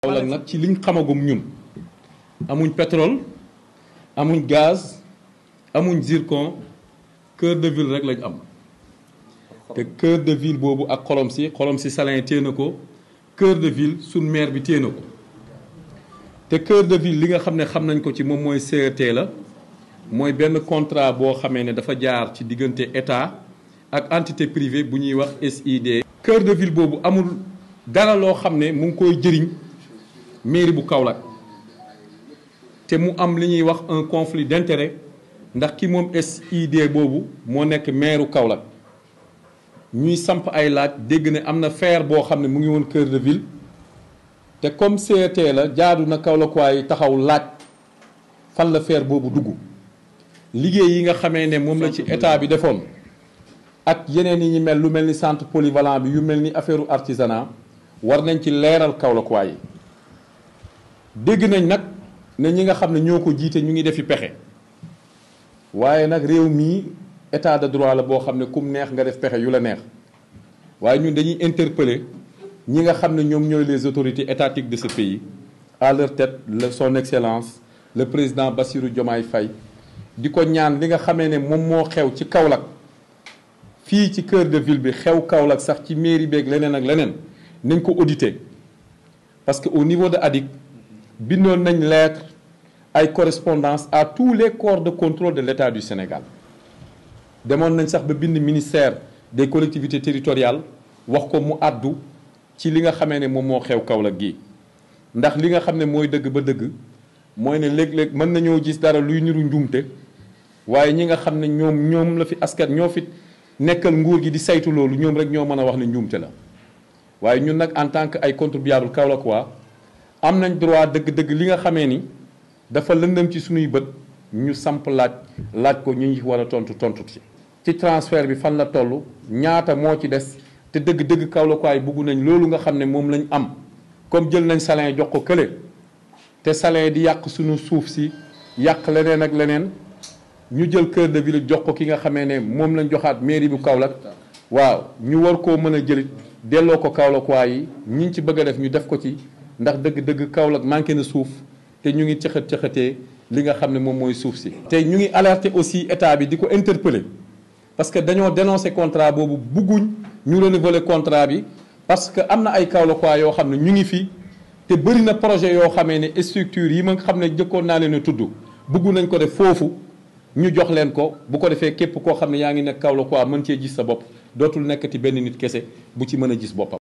Kaolack nag ci liñ xamagum ñun amuñ pétrole amuñ gaz amuñ zircon cœur de ville rek lañ am te cœur de ville boobu ak xolom si xolom si salin téye na ko cœur de ville suñ maire bi téye na ko te cœur de ville li nga xam ne xam nañ ko ci moom mooy CET la mooy benn contrat boo xamee ne dafa jaar ci diggante état ak entité privée bu ñuy wax SID. cœur de ville boobu amul dara loo xam ne mu ngi koy jëriñ mairie bu Kaolack te mu am li ñuy wax un conflit d'intérêt ndax ki moom SID boobu moo nekk maire Kaolack ñuy samp ay laaj dégg ne am na faire boo xam ne mu ngi woon cœur de ville te comme CET la jaadu na Kaolackois yi taxaw laaj fan la faire boobu dugg liggéey yi nga xamee ne moom la ci état bi defoon ak yeneen yi ñu mel lu mel ni centre polyvalent bi yu mel ni affaire artisanat war nañ ci leeral Kaolackois yi dégg nañ nag ne ñi nga xam ne ñoo ko jiite ñu ngi defi pexe waaye nag réew mii état de droit la boo xam ne kum neex nga def pexe yu la neex waaye ñun dañuy interpeller ñi nga xam ne ñoom ñooy les autorités étatiques de ce pays à leur tête le son excellence le président Bassirou Diomaye Faye di ko ñaan li nga xamee ne moom moo xew ci Kaolack fii ci cœur de ville bi xew Kaolack sax ci mairie beeg leneen ak leneen nañ ko auditer parce que au niveau de ADIC bindoon nañ lettre ay correspondance à tous les corps de contrôle de l'État du Sénégal demoon nañ sax ba bind ministère des collectivités territoriales wax ko mu àddu ci li nga xamee ne moom moo xew Kaolack gi ndax li nga xam ne mooy dëgg ba dëgg mooy ne léeg-léeg mën nañoo gis dara luy niru njuumte waaye ñi nga xam ne ñoom ñoom la fi askan ñoo fi nekkal nguur gi di saytu loolu ñoom rek ñoo mën a wax ne njuumte la waaye ñun nag en tant que ay contribuable Kaolackois am nañ droit dëgg-dëgg li nga xamee ni dafa lëndëm ci suñuy bët ñu samp laaj laaj ko ñu ngi war a tontu tontu ci. ci transfert bi fan la toll ñaata moo ci des te dëgg-dëgg Kaolackois yi bugg nañ loolu nga xam ne moom lañ am comme jël nañ salin jox ko kële te salin di yàq suñu suuf si yàq leneen ak leneen ñu jël cœur de ville jox ko ki nga xamee ne moom lañ joxaat mairie bu Kaolack waaw ñu war koo mën a jëlit delloo ko Kaolackois yi ñi ci bëgg a def ñu def ko ci ndax dëgg-dëgg Kaolack manqué na suuf te ñu ngi cëxat cëxatee li nga xam ne moom mooy suuf si. te ñu ngi alerter aussi état bi di ko interpeller parce que dañoo dénoncer contrat boobu bugguñ ñu renouveler contrat bi parce que am na ay Kaolackois yoo xam ne ñu ngi fi te bëri na projet yoo xamee ne structure yi ma xam ne jëkkoon naa leen a tudd bugg nañ ko def foofu ñu jox leen ko bu ko defee képp koo xam ne yaa ngi nekk Kaolackois mën cee gis sa bopp dootul nekkati benn nit kese bu ci mën a gis boppam.